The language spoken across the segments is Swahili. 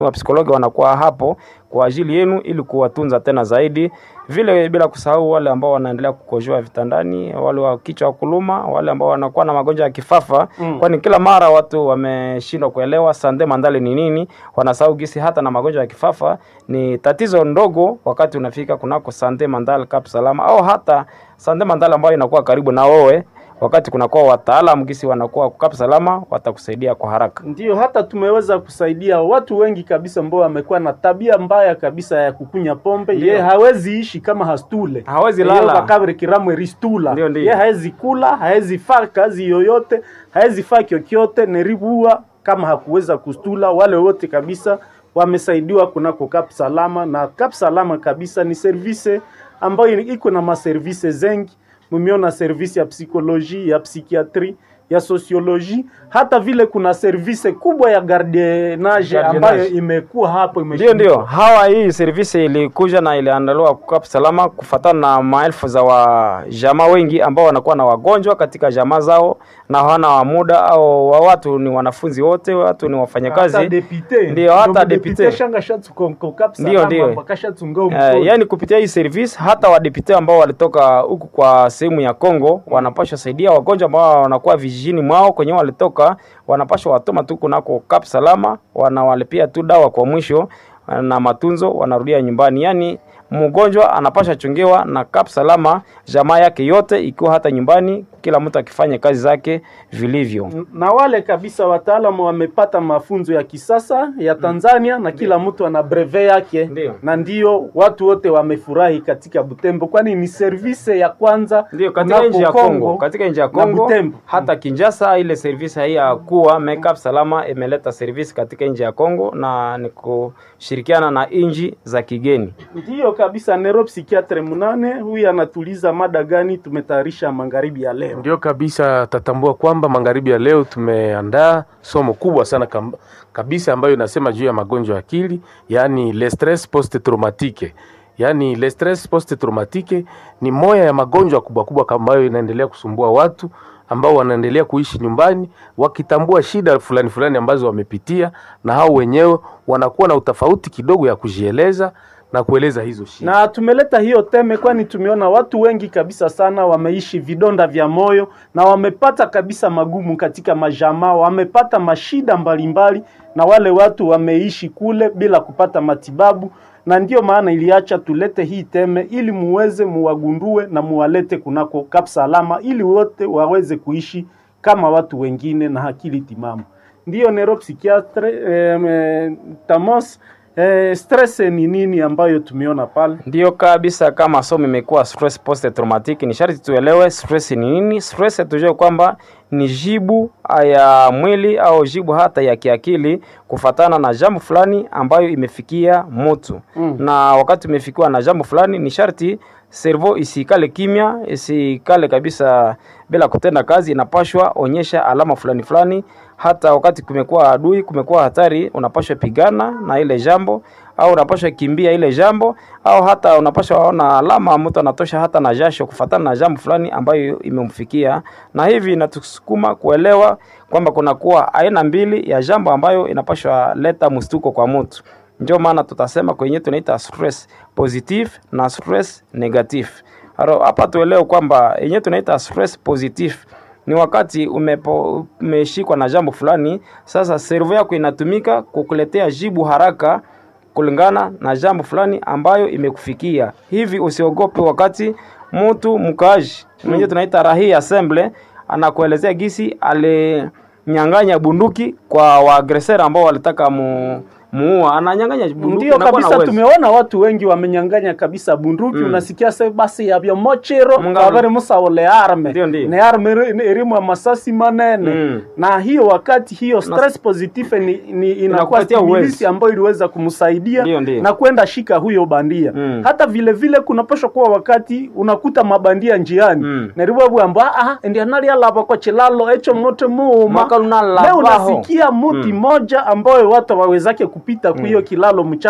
Wapsikologi wanakuwa hapo kwa ajili yenu ili kuwatunza tena zaidi, vile bila kusahau wale ambao wanaendelea kukojoa vitandani, wale wa kichwa wa kuluma, wale ambao wanakuwa na magonjwa ya kifafa Mm. kwani kila mara watu wameshindwa kuelewa sande mandale ni nini, wanasahau gisi hata na magonjwa ya kifafa ni tatizo ndogo wakati unafika kunako sande mandale Kap Salama au hata sande mandale ambayo inakuwa karibu na wewe, wakati kunakuwa wataalamu gisi wanakuwa Kap Salama watakusaidia kwa haraka. Ndio, hata tumeweza kusaidia watu wengi kabisa ambao wamekuwa na tabia mbaya kabisa ya kukunya pombe. Ndio. Ye hawezi ishi kama hastule, Hawezi Ye lala. bakabri kiramwe ristula. Ndio, ndio. Ye hawezi kula, hawezi faa kazi yoyote, hawezi faa kyokyote, neribua kama hakuweza kustula. Wale wote kabisa wamesaidiwa kunako Kap Salama, na Kap Salama kabisa ni service ambayo iko na maservice zengi mumeona service ya psikoloji ya psikiatri ya sosioloji hata vile kuna service kubwa ya gardienage Gardienage. ambayo imekuwa hapo Ndio, imeshikwa. ndio, hawa hii servisi ilikuja na iliandaliwa Kap Salama kufatana na maelfu za wajamaa wengi ambao wanakuwa na wagonjwa katika jamaa zao na hawana muda au wa watu ni wanafunzi wote, watu ni hata wafanyakazi depute Ndio, hata Ndio depute. depute shanga shatukonko kapsa Ndio, ndio. bakashatunga Uh, yani kupitia hii service hata wadepute ambao walitoka huku kwa sehemu ya Kongo wanapashwa saidia wagonjwa ambao wanakuwa vijijini mwao kwenye walitoka, wanapashwa watoma tu kunako Kap Salama, wanawalipia tu dawa kwa mwisho na matunzo, wanarudia nyumbani. Yani mgonjwa anapasha chungiwa na Kap Salama, jamaa yake yote ikiwa hata nyumbani, kila mtu akifanya kazi zake vilivyo. na wale kabisa wataalamu wamepata mafunzo ya kisasa ya Tanzania na kila mtu ana breve yake Ndio. na ndio watu wote wamefurahi katika Butembo, kwani ni service ya kwanza Ndio katika kunako nchi ya Kongo Kongo, katika nchi ya na Kongo Butembo. hata Kinshasa, ile service hii ya kuwa Makeup Salama imeleta service katika nchi ya Kongo na ni kushirikiana na nchi za kigeni. Ndiyo kabisa, neuropsikiatre munane huyu anatuliza mada gani tumetayarisha magharibi ya leo. Ndio kabisa, tatambua kwamba magharibi ya leo tumeandaa somo kubwa sana kam- kabisa ambayo inasema juu ya magonjwa ya akili, yaani le stress post traumatique. Yaani le stress post traumatique ni moya ya magonjwa kubwa kubwa ambayo inaendelea kusumbua watu ambao wanaendelea kuishi nyumbani wakitambua shida fulani fulani ambazo wamepitia, na hao wenyewe wanakuwa na utofauti kidogo ya kujieleza na kueleza hizo shida. Na tumeleta hiyo teme kwani tumeona watu wengi kabisa sana wameishi vidonda vya moyo na wamepata kabisa magumu katika majamaa, wamepata mashida mbalimbali, na wale watu wameishi kule bila kupata matibabu, na ndiyo maana iliacha tulete hii teme ili muweze muwagundue na muwalete kunako Kap Salama ili wote waweze kuishi kama watu wengine na akili timamu. Ndiyo neuropsikiatre eh, eh, Tamos Eh, stress ni nini ambayo tumeona pale? Ndiyo kabisa, kama somo imekuwa stress post traumatic, ni sharti tuelewe stress ni nini. Stress tujue kwamba ni jibu ya mwili au jibu hata ya kiakili kufatana na jambo fulani ambayo imefikia mtu Mm. na wakati umefikiwa na jambo fulani, ni sharti servo isikale kimya, isikale kabisa bila kutenda kazi, inapashwa onyesha alama fulani fulani. Hata wakati kumekuwa adui, kumekuwa hatari, unapashwa pigana na ile jambo, au unapashwa kimbia ile jambo, au hata unapashwa ona alama mtu anatosha hata na jasho kufatana na jambo fulani ambayo imemfikia, na hivi inatusukuma kuelewa kwamba kunakuwa aina mbili ya jambo ambayo inapashwa leta mstuko kwa mtu. Ndio maana tutasema kwenye tunaita stress positive na stress negative. Aro, hapa tuelewe kwamba yenye tunaita stress positive ni wakati umepo, umeshikwa na jambo fulani, sasa servo yako inatumika kukuletea jibu haraka kulingana na jambo fulani ambayo imekufikia. Hivi usiogope wakati mtu mkaaji mwenye tunaita rahi assemble anakuelezea gisi alinyang'anya bunduki kwa waagresera ambao walitaka mu muua ananyang'anya bunduki Ndio anakuwa na kabisa, uwezo. tumeona watu wengi wamenyang'anya kabisa bunduki Mm. unasikia se basi yavyo mochero Mungano. kavere musaole arme Ndio, ndio. ne arme eri- erimu ya masasi manene Mm. na hiyo wakati hiyo stress positive ni, ni inakuwa Inakupatia stimulisi uwezo. ambayo iliweza kumsaidia Ndio, ndio. na kwenda shika huyo bandia Mm. hata vile vile kunapaswa kuwa wakati unakuta mabandia njiani Mm. neribwabwamba ah ndianalialava kwa chilalo echo mote muuma Mwaka lunala leo baho. unasikia muti Mm. moja ambayo watu wawezake kupita kwa hiyo kilalo mchana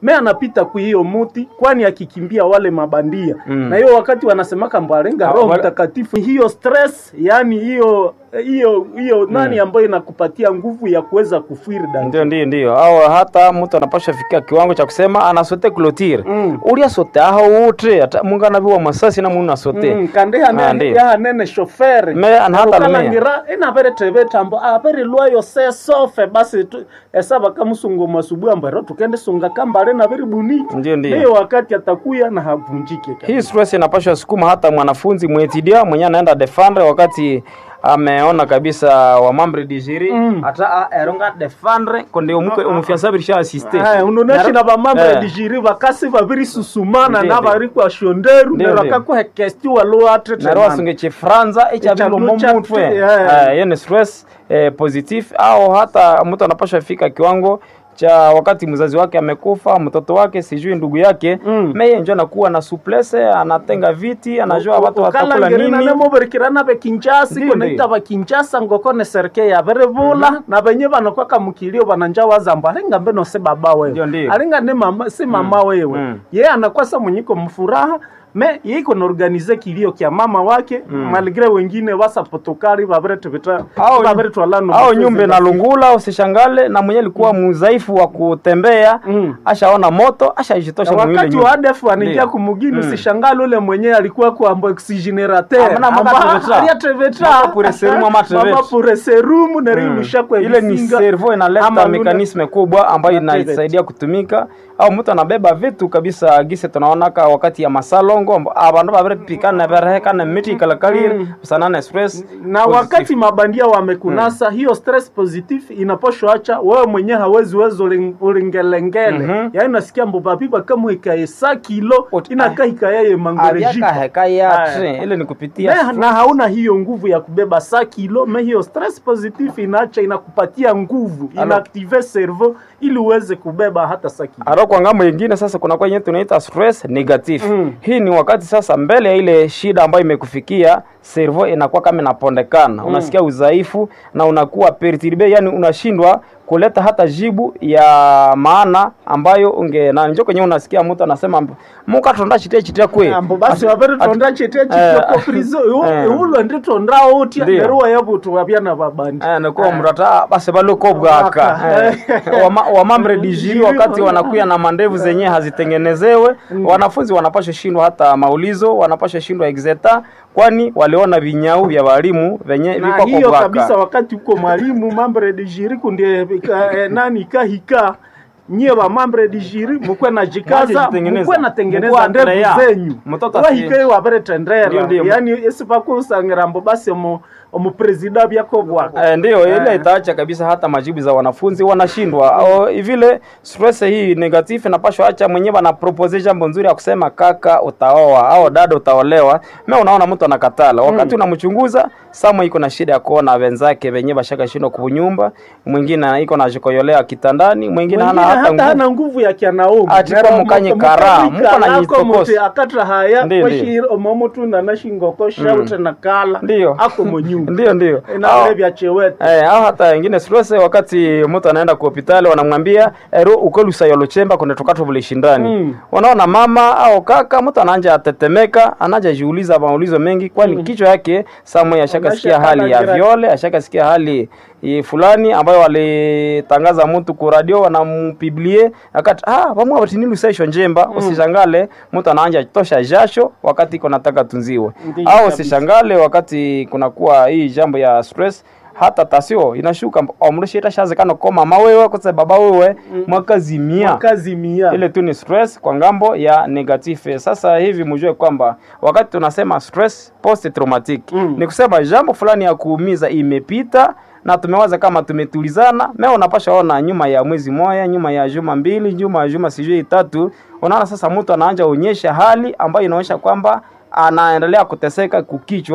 me anapita ku hiyo muti kwani akikimbia wale mabandia Mm. na hiyo wakati wanasemaka mbwarenga Ah, roho wale- mtakatifu hiyo stress yani hiyo hiyo hiyo nani ambayo inakupatia nguvu ya kuweza kufiri dani ndio ndio ndio au hata mtu anapasha fikia kiwango cha kusema anasote clotire Mm. ulia sote aho wote hata mungu anaviwa masasi na mungu asote Mm, kandi Ah, hane ndio. yahanene shoferi Me anahata lumia. ukalangira inavere teve tambo avere lwayo se sofe basi tu- esava kamusungo masubuhi ambwero tukende sunga kambale na veri buniki Ndio, ndio. hiyo wakati atakuya na havunjike kabisa. hii stress inapasha sukuma hata mwanafunzi mwetidia mwenye anaenda defendre wakati ameona kabisa wamambre digiri Mm. hata a- eronga defendre konde umuke umufiansabirisha asiste Aya, unoneshi Naro- na vamambre Eh. digiri vakasi vaviri susumana Ndio, na ndio. vari kwa shonderu Ndio, nero ndio. kakuhekesti waloatrete naro wasunge chifranza ichavilo Ichalucha momutwe tu, yeah. hiyo ni stress eh, positif au hata mtu anapasha fika kiwango cha wakati mzazi wake amekufa mtoto wake sijui ndugu yake Mm. meye njo anakuwa na suplese anatenga viti anajua watu watakula nini nanemobirikirana bekinjasi Ndio, koneita bakinjasa ngokone serike yaberevula na benye banokwaka mukilio bananja wazambo alinga mbeno se baba Ndio, wewe ndio. alinga ne mama si mama wewe Mm. ye anakwasa mwenyiko mfuraha me yiko naorganize kilio kya mama wake maligre wengine wasapotokari babiretubita Au- babiretwalano au nyumbe na lungula usishangale na mwenye alikuwa mudhaifu wa kutembea Mm. ashaona moto ashajitosha mwile wakati nyumba wa ADF anaingia Ndio. kumugini Mm. usishangale ule mwenyewe alikuwa kuamba oxygenerateur Amana mama treveta. aliatreveta Mama pure serumu ama treveta. pure serumu nerilusha kwa ile ni visinga. servo inaleta Ama nule- mekanisme kubwa ambayo Activate. inasaidia kutumika au mtu anabeba vitu kabisa gise tunaonaka wakati ya masalongo amba- abandu babiripikana berehekana miti kalakalire Mm. sanana express na positive. wakati mabandia wamekunasa hiyo stress positive inaposhoacha wewe mwenyewe hawezi wezo uling- ulingelengele Mhm. yaani nasikia mbobabiba kama ikaye sa kilo Ot- inakaa ikayaye mangorejiko avyakaheka yatre Aya. ile ni kupitia Me, na hauna hiyo nguvu ya kubeba sa kilo me hiyo stress positive inaacha inakupatia nguvu Alo. inaaktive cerveau ili uweze kubeba hata sa kilo aro kwa ngambo ingine sasa kuna kwa yenye tunaita stress negative Mm. hii ni wakati sasa mbele ya ile shida ambayo imekufikia servo inakuwa kama inapondekana unasikia udhaifu na unakuwa perturbe yani unashindwa kuleta hata jibu ya maana ambayo unge na njo kwenye unasikia mtu anasema muka tonda chitia chitia kwe ambo basi wavere tonda chete Eh, chitoko prizo eh. ulo ndi tonda otya Ndio. neruwa yabutu wapyana babandi Eh, nakuwa mrata base baloko bwaka Bwaka. Eh, wama- wamambre dijiri wakati wanakuya na mandevu zenye hazitengenezewe wanafunzi wanapasha shindwa hata maulizo wanapasha shindwa exeta kwani waliona vinyau vya walimu venye na viko hiyo kwa kabisa bwaka wakati uko mwalimu mambre de jiri kundie ika- eh, nani kahika nyie ba mambre de jiri mukwe na jikaza Mwajitengeneza. mukwe natengeneza Mukwe ndevu atrea. zenyu Mtoto asi- wahike wabere tendera Ndio, ndio. yani esipakusangira mbo basi omu omupresida byako bwaka Eh, ndio ile Eh. itaacha kabisa hata majibu za wanafunzi wanashindwa au vile stress hii negative inapashwa acha mwenyewe ana propose jambo nzuri ya kusema kaka utaoa au dada utaolewa mimi unaona mtu anakatala wakati unamchunguza sama iko na shida ya kuona wenzake wenyewe bashaka shindwa kunyumba mwingine iko na jikoyolea kitandani mwingine hana Wengine hata hata hana nguvu nguvu ya kyanaume Ati kwa mukanye kara, muko na nyitokosi. akatra haya Ndio, kwashir omomutu na nashingoko shaute na kala Ndio. ako monyumba ndio ndio Au- inalevya chewete Eh, au hata wengine stress wakati mtu anaenda ku hospitali wanamwambia ero ukolusa yolo chemba kuna tukato vile shindani. Mm. Unaona mama au kaka mtu anaanza atetemeka, anaanza jiuliza maulizo mengi kwani kichwa yake samwe ashakasikia Anashaka hali ya gira- viole, ashakasikia hali eh, fulani ambayo walitangaza mtu ku radio wanampiblie akati ah pamwe batinilu session njemba usishangale mtu anaanza tosha jasho wakati iko nataka tunziwe Ndiyo au kabisa. usishangale wakati kunakuwa hii jambo ya stress hata tasio inashuka omrishita shazekano ko mama wewe kose baba wewe mwakazimia kazi mia ile tu ni stress kwa ngambo ya negative. Sasa hivi mjue kwamba wakati tunasema stress post traumatic Mm. ni kusema jambo fulani ya kuumiza imepita na tumewaza kama tumetulizana. Mimi unapasha ona nyuma ya mwezi moja, nyuma ya juma mbili, nyuma ya juma sijui tatu, unaona sasa mtu anaanza onyesha hali ambayo inaonyesha kwamba anaendelea kuteseka kukichwa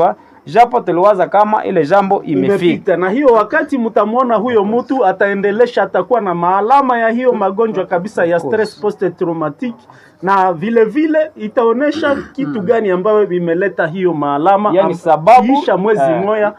japo tuliwaza kama ile jambo imefika imepita na hiyo wakati mtamwona huyo mtu ataendelesha atakuwa na maalama ya hiyo magonjwa kabisa ya stress post traumatic na vile vile itaonesha kitu gani ambayo vimeleta hiyo maalama Yani am- sababu, kiisha mwezi eh, moja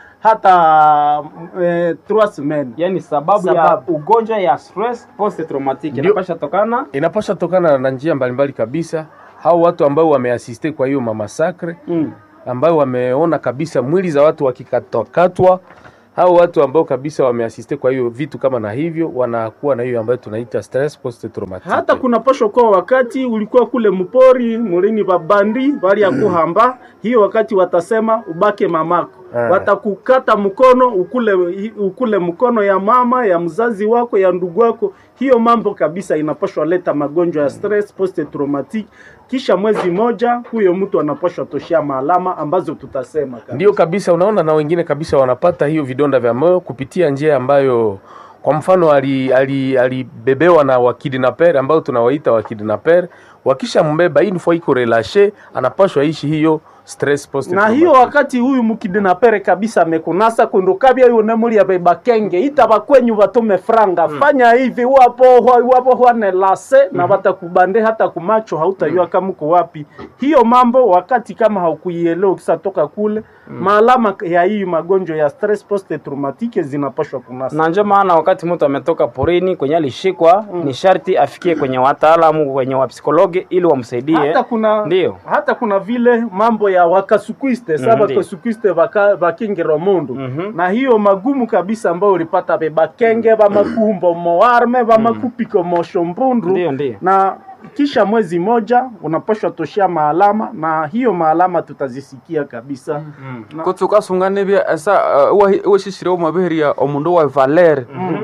hata eh, trois semaines yani sababu, ya Sababu. ugonjwa ya stress post traumatic Ndio. inapasha tokana inapasha tokana na njia mbalimbali kabisa hao watu ambao wameasiste kwa hiyo mamasakre mm. ambao wameona kabisa mwili za watu wakikatwakatwa hao watu ambao kabisa wameasiste kwa hiyo vitu kama na hivyo wanakuwa na hiyo ambayo tunaita stress post traumatic hata kuna posho kwa wakati ulikuwa kule mpori mulini babandi bali ya kuhamba hiyo wakati watasema ubake mamako Ah. watakukata mkono ukule ukule mkono ya mama ya mzazi wako ya ndugu wako hiyo mambo kabisa inapashwa leta magonjwa ya stress post traumatic kisha mwezi moja huyo mtu anapashwa toshea maalama ambazo tutasema kabisa. ndio kabisa unaona na wengine kabisa wanapata hiyo vidonda vya moyo kupitia njia ambayo kwa mfano alibebewa ali, alibebewa na wakidnaper ambao tunawaita wakidnaper wakisha mbeba hii nifo iko relashe anapashwa ishi hiyo stress post na hiyo wakati huyu mukidinapere kabisa amekunasa kundukabya yuo nemulia bebakenge ita bakwenyu batume franga fanya hivi wapo hwa- wapo hwane lase na batakubande hata kumacho hautajua kama uko wapi hiyo mambo wakati kama haukuielewa ukisatoka kule maalama ya hii magonjwa ya stress post traumatique zinapashwa kunasa na ndio maana wakati mtu ametoka porini kwenye alishikwa ni sharti afikie kwenye wataalamu kwenye wapsikologi ili wamsaidie hata kuna Ndio. hata kuna vile mambo ya wakasukwiste sa Mhm, ndio. bakasukwiste baka- bakingiro mundu Mhm. na hiyo magumu kabisa ambayo ulipata be bakenge bamakumbo moarme bamakupiko moshombundu Ndio, ndio. na kisha mwezi moja unapashwa toshea maalama na hiyo maalama tutazisikia kabisa Na- kutsuka sunganibya esa weshishire omabihiria omundu wa valere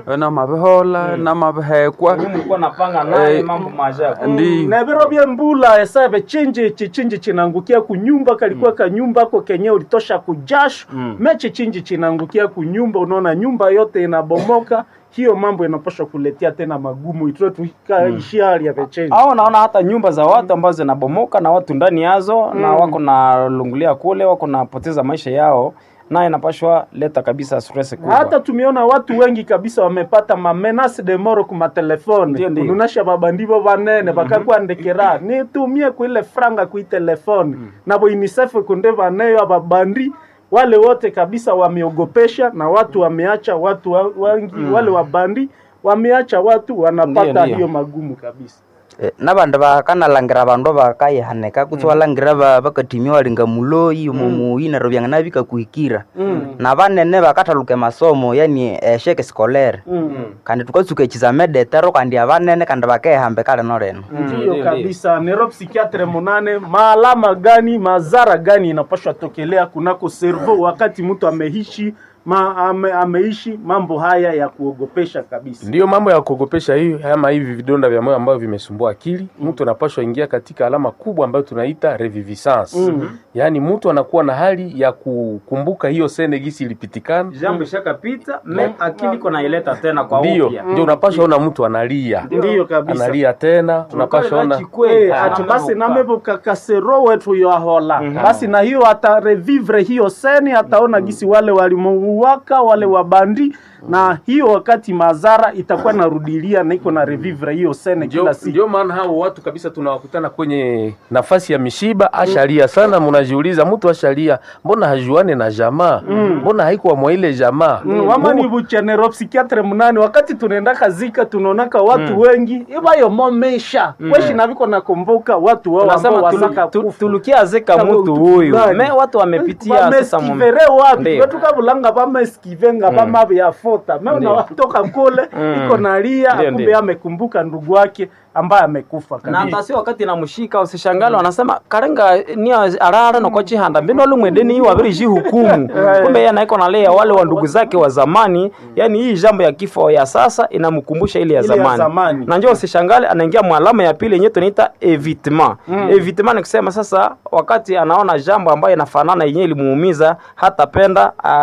namabihola namabihekwa mlikuwa napanga naye Eh, mambo maajabu ndi na biro bya mbula esabe chinji chichinji chinangukia kunyumba kalikuwa kanyumba ko kenye ulitosha kujasho Mm. mechi chinji chinangukia kunyumba unaona nyumba yote inabomoka hiyo mambo inapaswa kuletea tena magumu itue tukaishi hali ya vechenji au naona hata nyumba za watu ambazo zinabomoka na watu ndani yazo na wako na lungulia kule wako napoteza maisha yao naye inapashwa leta kabisa stress kubwa hata tumeona watu wengi kabisa wamepata mamenase de moro ku Ndio, matelefone ndio. kununasha babandivo banene bakakwandikira nitumie kuile franga kuitelefone nabo unicef kunde baneyo ababandi wale wote kabisa wameogopesha na watu wameacha watu wa- wengi wale wabandi wameacha watu wanapata Ndio, ndio. hiyo magumu kabisa Eh, nabandi bakanalangira bandu bakayihanika kutsi walangira ba- bakatimia walinga muloyi mumuyi neryo byangana bikakuhikira na banene bakathaluka emasomo yani esheke scolaire kandi tukatsuka ekizame detero kandi abanene kandi bakehamba kale noleno ndiyo ndio, kabisa nero psikiatre munane maalama gani madhara gani inapashwa tokelea kunako servo wakati mtu ameishi ma, ame, ameishi mambo haya ya kuogopesha kabisa ndiyo mambo ya kuogopesha hiyo ama hivi vidonda vya moyo ambavyo vimesumbua akili mtu anapashwa ingia katika alama kubwa ambayo tunaita reviviscence Mm. yaani mtu anakuwa na hali ya kukumbuka hiyo sene gisi ilipitikana jambo ishakapita me akili iko naileta tena kwa ndiyo upya ndio unapashwa ona mtu analia ndiyo kabisa analia tena unapashwa ona Eh, ati basi namevoka kasero wetu yoahola basi na hiyo atarevivre hiyo seni ataona gisi wale walimuuwaka wale wabandi na hiyo wakati madhara itakuwa narudilia na iko na revivre hiyo sene ndio kila siku ndio maana hao watu kabisa tunawakutana kwenye nafasi ya mishiba ashalia sana mnajiuliza mtu ashalia mbona hajuane na jamaa mbona haikuwa mwa ile jamaa Mm, wama ni buchenero psikiatre munani wakati tunaenda kazika tunaonaka watu wengi ibayo momesha weshi naviko nakumbuka watu wao ambao tunasema wasaka tulu- tu- kufa. tulukia zeka Kama mtu utu huyu fulani. me watu wamepitia sasa mu- vameskivere watu Ndio. vetukavulanga vameskivenga vamavyafota me Ndio. unawatoka kule iko nalia Ndio, kumbe ndio. amekumbuka ndugu wake ambaye amekufa na kabisa hata si wakati namshika usishangala wanasema karenga ni arara noko chihanda mbino lumwendeni wabiri jihukumu kumbe yeye anaiko nalia wale wa ndugu zake wa zamani yani hii jambo ya kifo ya sasa inamkumbusha ile ya Ile ya zamani, zamani. na njoo usishangale anaingia mwalama ya pili yenyewe tunaita evitement evitement ni kusema sasa wakati anaona jambo ambayo inafanana yenyewe ilimuumiza hatapenda afikie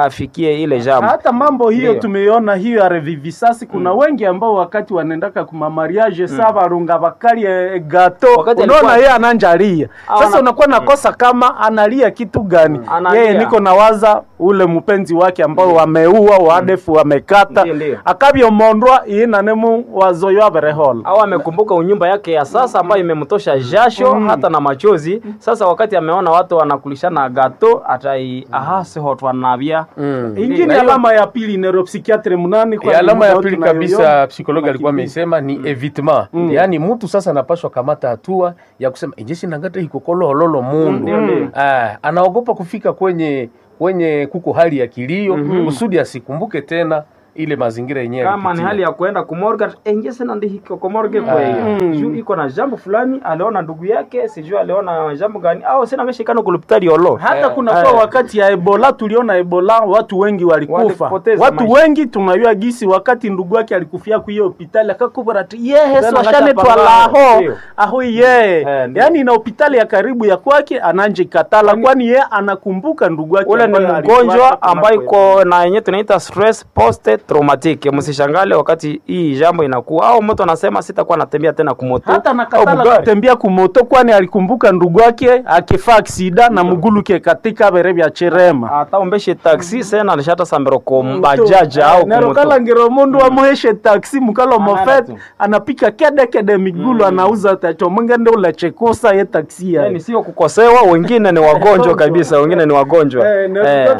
arevivifie ile jambo hata mambo hiyo Ndio. tumeiona hiyo ya revivisasi kuna wengi ambao wakati wanaendaka kuma mariage sa barunga bakali eh, gato Wakati unaona alikuwa- yeye ananjalia Ah, sasa ana- unakuwa nakosa kama analia kitu gani Analia. yeye niko nawaza ule mpenzi wake ambao wameua wadefu wamekata Ndio, ndio. akabyomondwa inanemu wazoyo aberehola au amekumbuka unyumba yake ya sasa ambayo imemtosha jasho hata na machozi sasa wakati ameona watu wanakulishana gato atai ahasihotwanavya Mm. ingine Na hiyo- alama ya pili neuropsychiatre munani E, alama ya muda pili tunayoiona, kabisa psikologi alikuwa makimbio. ameisema ni evitement yaani mtu sasa anapashwa kamata hatua ya kusema injesi nangata hikokoloholoolo mundu Ah, anaogopa kufika kwenye kwenye kuko hali ya kilio kusudi asikumbuke tena ile mazingira yenyewe kama ni alipitia. hali ya kuenda kumorga enjese nandihiko komorge kweyo juu iko na jambo fulani aliona ndugu yake sijui aliona jambo gani au sina ngeshikano kulupitali olo hata Eh, kuna kwa wakati ya ebola tuliona ebola watu wengi walikufa Walipoteza watu maisha. wengi tunajua gisi wakati ndugu yake alikufia kwa hiyo hospitali akakubura ati yehe Tena swashane akapambana, twalaho ndio. aho ye Eh, ndio. yaani na hospitali ya karibu ya kwake ananje katala kwani ye anakumbuka ndugu yake ule ni ambaye alikuwa mgonjwa hapa ambayo kunako iko na yenye tunaita stress post traumatic msishangale wakati hii jambo inakuwa au mtu anasema sitakuwa natembea tena kumoto hata au nakatala bugari. kutembea kumoto kwani alikumbuka ndugu yake akifaa aksida na muguluke katika bere vya cherema hata umbeshe taxi sena alishata sambiro ko bajaja au kumoto nerokala mundu amuheshe taksi mukalo Anaenda mofet tu. anapika kede kede migulu anauza tacho mwingende ulachekusa ye taksi yani ya sio kukosewa wengine ni wagonjwa kabisa wengine ni wagonjwa Eh.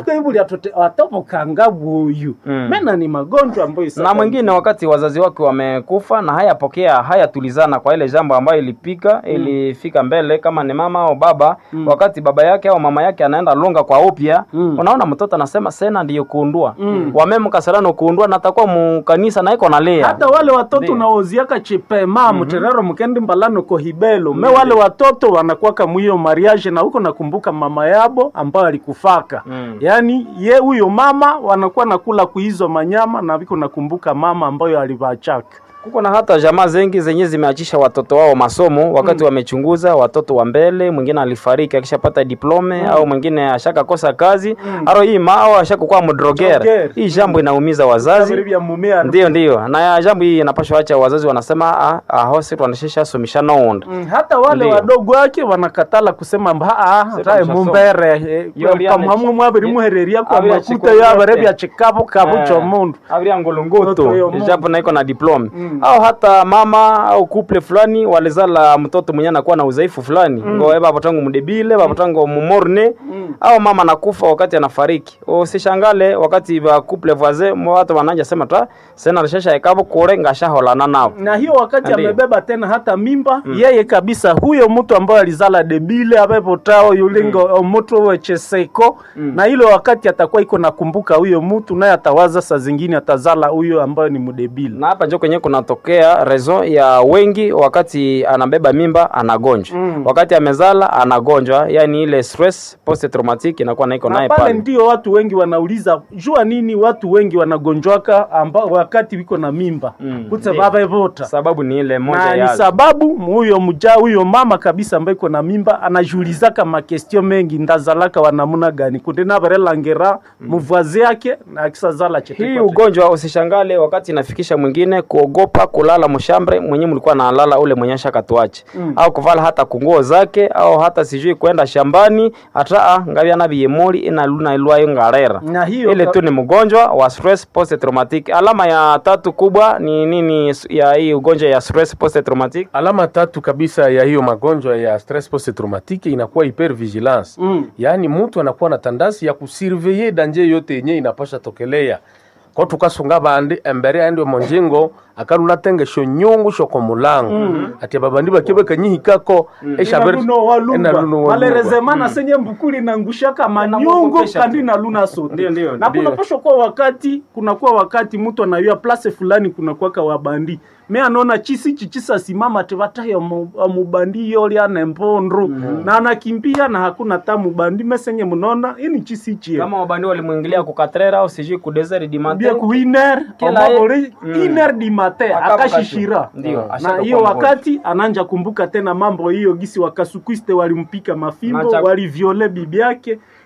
atopokanga buyu Mm. mena ni magonjwa ambayo na mwingine wakati wazazi wake wamekufa na hayapokea hayatulizana kwa ile jambo ambayo ilipika ilifika mbele kama ni mama au baba wakati baba yake au mama yake anaenda lunga kwa upya Mm. unaona mtoto anasema sena ndiyo kuundua mm. wamemkasarano kuundua na atakuwa mukanisa na iko nalia hata wale watoto Ndio. unaoziaka chipema muterero mukendi mbalano kohibelo me wale watoto wanakuwaka mwiyo mariage na huko nakumbuka mama yabo ambayo alikufaka Mm. yaani ye huyo mama wanakuwa nakula kuhizo manyama na viko nakumbuka mama ambayo alivachaka kuko na hata jamaa zengi zenye zimeachisha watoto wao masomo wakati wamechunguza watoto wa mbele mwingine alifariki akishapata diplome au mwingine ashakakosa kazi aro hii ma au ashakukuwa mdrogera Drogere. hii jambo inaumiza wazazi vya mumea ndio ndio na ya jambo hii inapashwa acha wazazi wanasema ah, ah, hose twanashesha somisha nound Mm, hata wale Ndio. wadogo wake wanakatala kusema mba ah, Sasa tae mshasoma. mumbere Yo, liane- pamwamwe mwabiri muhereria kwa Abira makuta chiko yo abere yote. bya chikabu kabu cho mundu avria Toto ngolongoto yo Mungu. japo naiko na diplome Mm. au hata mama au couple fulani walizala mtoto mwenye anakuwa na udhaifu fulani mm. ngo baba tangu mdebile baba tangu mumorne Mm. au mama nakufa wakati anafariki usishangale wakati ba couple voisin mo watu wananja sema ta sena alishasha ekabo kore ngashaholana nao na hiyo wakati Ndio. amebeba tena hata mimba yeye kabisa huyo mtu ambaye alizala debile abepotao yulingo mm. mtu wecheseko na ile wakati atakuwa iko nakumbuka huyo mtu naye atawaza saa zingine atazala huyo ambayo ni mdebile na hapa njo kwenye kunatokea raison ya wengi wakati anabeba mimba anagonjwa Mm. wakati amezala anagonjwa yani ile stress post traumatic inakuwa naiko na naye pale pale ndio watu wengi wanauliza jua nini watu wengi wanagonjwaka ambao wakati wiko na mimba Mm, kutse ndio. vavevota sababu ni ile moja na ni ya sababu huyo mja huyo mama kabisa ambaye iko na mimba anajiulizaka makestio mengi ndazalaka wanamuna gani kunde navarelangera muvwazi yake na akisazala chete hii kwa chete. ugonjwa usishangalle wakati inafikisha mwingine kuogopa kulala mshambre mwenye mlikuwa nalala ule mwenye shakatuache Mm. au kuvala hata kunguo zake au hata sijui kwenda shambani hata ah, ngavya na biyemoli ina luna ilwayo ngarera na hiyo ile ka- tu ni mgonjwa wa stress post traumatic alama ya tatu kubwa ni nini ya hii ugonjwa ya stress post traumatic alama tatu kabisa ya hiyo magonjwa ya stress post traumatique inakuwa hypervigilance Mm. yaani mtu anakuwa na tandasi ya kusurveye danje yote yenye inapasha tokelea ko tukasunga bandi embere aende monjingo akaruna tenge sho nyungu sho komulango mm. ati babandi bakibe kanyihikako Inaluno walungwa. Inaluno walungwa. malerezemana senye mbukuli nangushaka manyungu Inamwogopesha kandi tu. na luna sote Ndio, ndio, na ndio. kunapasha kuwa wakati kunakuwa wakati mtu anayua place fulani kunakuwaka wabandi me anaona chisi chichisa simama tevatayo mubandi yoli ane mbondru na anakimbia na hakuna ta mubandi mesenye mnona ini chisi chie kama wabandi walimwingilia kukatrera au sijui kudesert di bia matin ku iner Kila omabore Mm. iner di mate Akaba akashishira kashu. Ndio, na ashaka hiyo kuwa mgonjwa. wakati ananja kumbuka tena mambo hiyo gisi wakasukwiste walimpika Na mafimbo cha- waliviole bibi yake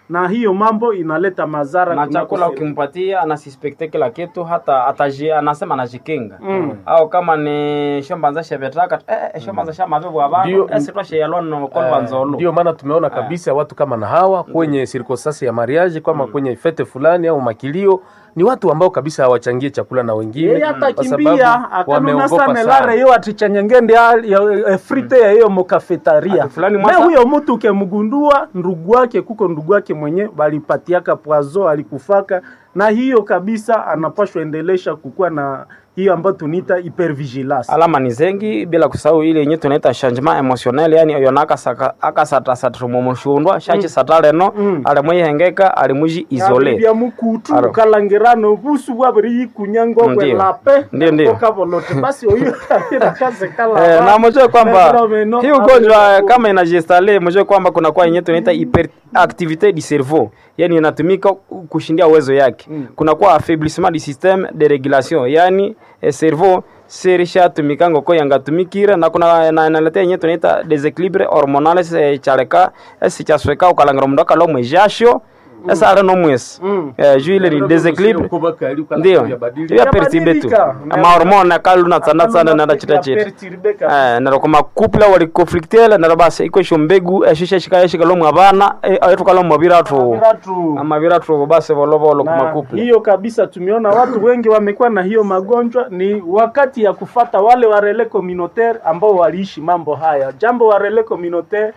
na hiyo mambo inaleta madhara na kunako chakula sehemu. ukimpatia anasispekte kila kitu hata ataji, anasema anajikinga Mm. au kama ni shombanza shevetaka eh, eh, shombanza shamavevu abantu Ndio. esi twasheyalona kolva nzolo ndio maana tumeona kabisa watu kama na hawa kwenye sirkosasi ya mariage kama kwenye fete fulani au makilio ni watu ambao kabisa hawachangie chakula na wengine yeye kwa atakimbia sababu akanuna wameogopa sana sana. lare yo atichanyengende ya- ya- ya frite ya hiyo mokafetaria Ati fulani me mwasa- huyo mtu ukemgundua ndugu wake kuko ndugu wake mwenye balipatiaka poazo alikufaka na hiyo kabisa anapashwa endelesha kukuwa na hiyo ambayo tuniita hypervigilance alama ni zengi bila kusahau ile yenye tunaita changement emotionnel yani yona akasatasatrumomushundwa shachi sataleno Mm. alimwihengeka alimwiji isole bya mukutu Aro. kalangirano busu bwabiri yikunyangwa Ndio. kwelape Ndio, ndio. kokavolote basi oyo akaze kala Eh, na mjue kwamba Fenomeno hii ugonjwa hapo. kama inajistale, mjue kwamba kuna kwa yenye tunaita hyperactivite du cerveau, yani inatumika kushindia uwezo yake. Kuna kwa affaiblissement du système de régulation, yani eh, cerveau serisha tumikango ko yangatumikire na kuna na inaletea yenye tunaita desequilibre hormonal se chareka esi chasweka ukalangira mundu akalo mwijasho esa ale no mwesi Mm. eh, juu ile ni desequilibre ndio ya perturbe tu Yabadilika. amahormone akaluna tsana tsana nada chita chita Eh, nero koma couple wali conflictele nero basi iko isho mbegu eshisha shika yeshika lomwe abana ayetuka lomwe biratu amabiratu basi volovolo kuma na couple hiyo kabisa tumeona watu wengi wamekuwa na hiyo magonjwa ni wakati ya kufata wale warele communautaire ambao waliishi mambo haya jambo warele communautaire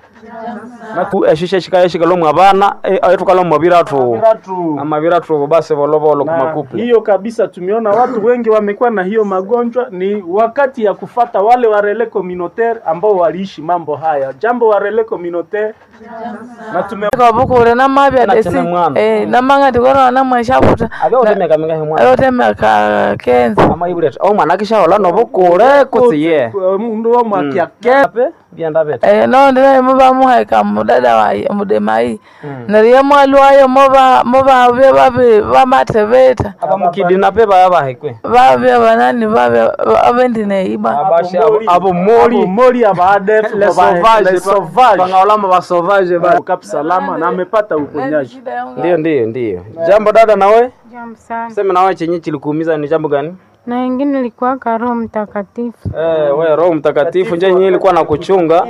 Ku- eshisha shika yeshika lomwe abana ayetuka lomwe biratu Watu- amabiratu basi volovolo kuma na couple hiyo kabisa tumeona watu wengi wamekuwa na hiyo magonjwa ni wakati ya kufata wale warele communautaire ambao waliishi mambo haya jambo warele communautaire na tume kabukule namabya Na desi tena mwana. eh namanga ndikorona namweshaputa abya utemeka minga himwa ayotemeka kenza ama ibuleta au mwana kisha hola no bukure kutsiye mundu wa mwakiake ape byanda beta eh no ndina mubamuhaika mudada waye mudemai nariye mwalwayo muba muba bye babe bamatebeta abamukidina pe baya bahekwe babye banani babye abendine iba abashe abo- abo mori mori abadef les sauvages sauvage bangaolama ba sauvage ba Kap salama na amepata uponyaji. ndio ndio ndio jambo dada nawe Jambo sana. sema nawe chenye kilikuumiza ni jambo gani Na wengine ilikuwa Roho Mtakatifu. eh we roho mtakatifu nje yenyewe ilikuwa na kuchunga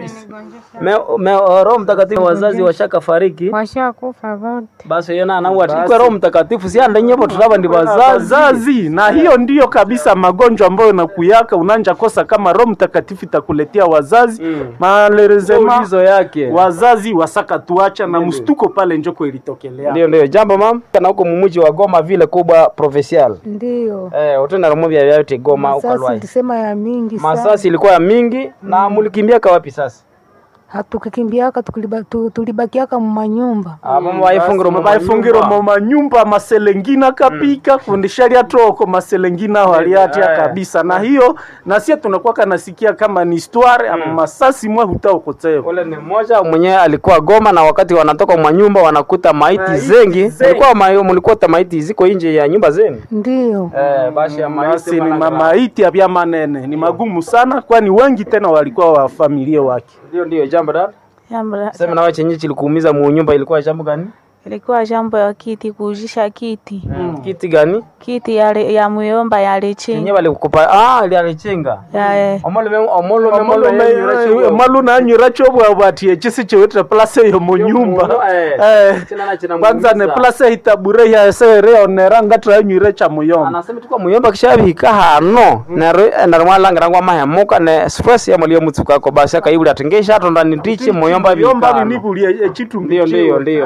me, me, roho mtakatifu wazazi washaka fariki Washakufa wote. basi yona anawati ikwe roho mtakatifu si anda nyepo tutaba ndi wazazi Wazazi na hiyo ndiyo kabisa magonjwa ambayo nakuyaka unanja kosa kama Roho Mtakatifu itakuletea wazazi Mm. malerezema ulizo yake wazazi wasaka tuacha na mstuko pale njoko ilitokelea. ndio ndio jambo mam na huko mumuji wa Goma vile kubwa provincial Ndiyo. eh utenda romo vya vyote Goma Masasi ukalwai tulisema ya mingi sana. masasi ilikuwa ya mingi na mulikimbia kawapi sasa Hatukikimbiaka tukuliba- tu- tulibakiaka mumanyumba. abo bayifungiro mu baifungiro mu manyumba maselengina kapika fundisha lyatoko maselengina waliatia Eh. kabisa na hiyo na sie tunakuwa kanasikia kama ni histoire ama masasi mwa hutaokoteo ule ni mmoja mwenyewe alikuwa Goma na wakati wanatoka mwa nyumba wanakuta maiti Maiti zengi zengi. mlikuwa ma, mlikuta maiti ziko nje ya nyumba zenu Ndiyo. eh basi ya maiti basi ni wanagra- mamaiti ya manene ni magumu sana kwani wengi tena walikuwa wa familia wake ndio ndio jambo dada jambo la- sema nawe chenye kilikuumiza mu nyumba ilikuwa jambo gani ilikuwa jambo ya kiti kuujisha kiti kiti gani kiti ya, ya muyomba ya yenye lechinga walikupa ah ile alichenga ya eh, omolo omolo omolo malu nanyura chobwabwatie chisi chiwitire place yo munyumba Eh, kwanza ne place itabure yasereonera ngatiranyuire cha muyomba anasema tukwa muyomba kishabihika hano nero nero mwalangira ngwa mahemuka ne stress ya mulio mutsuka ko basi akaibuli atengesha atonda nitiche muyomba muyomba bihika binibulie echitumbi ndio ndio ndio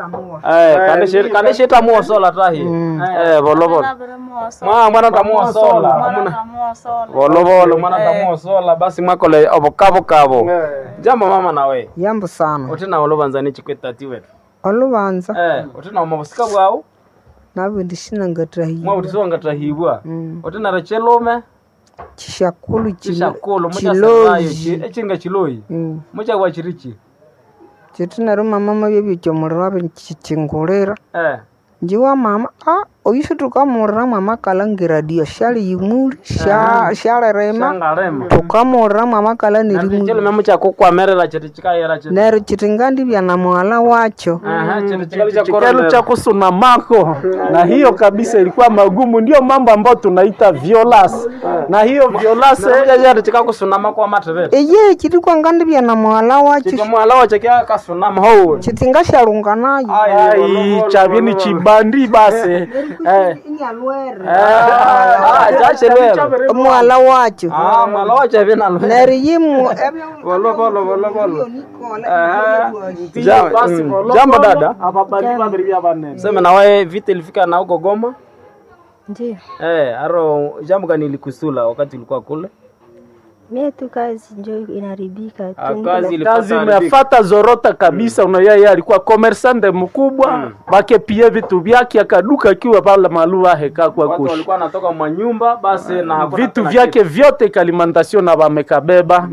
eh kanishe kanishe tamuo sola tahi eh bolo bolo mwa mwana tamuo sola amuna bolo bolo mwana tamuo sola basi mwakole obokabo kabo jambo mama nawe Yambo sana. utina olobanza ni chikwetati wetu Olubanza eh utina omabusika bwao nabwe ndishina ngatahi. mwa utisonga tahibwa utina rechelume Chishakulu chishakulu mucha chiloyi. sabayo echinga chiloyi Mm. mucha kwa chirichi Chitinaro mama mabye byomuliro abe chichingulira. eh Njiwa mama ah oyusu tukamurramu amakalangiradio dio shali yimuli sha- shalerema Shangarema. tukamurramu amakala nirimuli chelo memo chakukwamerera chete chikayera chete nero chitingandivya na mwala wacho Aha, chete chikali cha Chikelu korona. cha kusunamako na hiyo kabisa ilikuwa magumu, ndio mambo ambayo tunaita violence, na hiyo violence chete chikakusunama kwa matevere eye chitikwangandivya na mwala wacho chete mwala wache kya kasunama ho chitingashalunga nayo ai chavini chibandi basi eh. ah chachelera mwala wacho ah mwala wache vina lo nero yimu bolo bolo bolo bolo Ndio basi, Mm. bolo- Jambo bolo, dada. ababali babiri bya banene. sema na wewe vita ilifika na huko Goma Ndio, eh aro jambo gani ilikusula wakati ulikuwa kule mie tu kazi njo inaribika Ah, tu. kazi ilipata kazi haribika. imefata zorota kabisa mm. yeye alikuwa commerçante mkubwa mm. bake pia vitu vyake akaduka akiwa pale maluva heka kwa watu kushi walikuwa wanatoka mwa nyumba basi na hakuna vitu tena vyake vyote kalimantasio na wamekabeba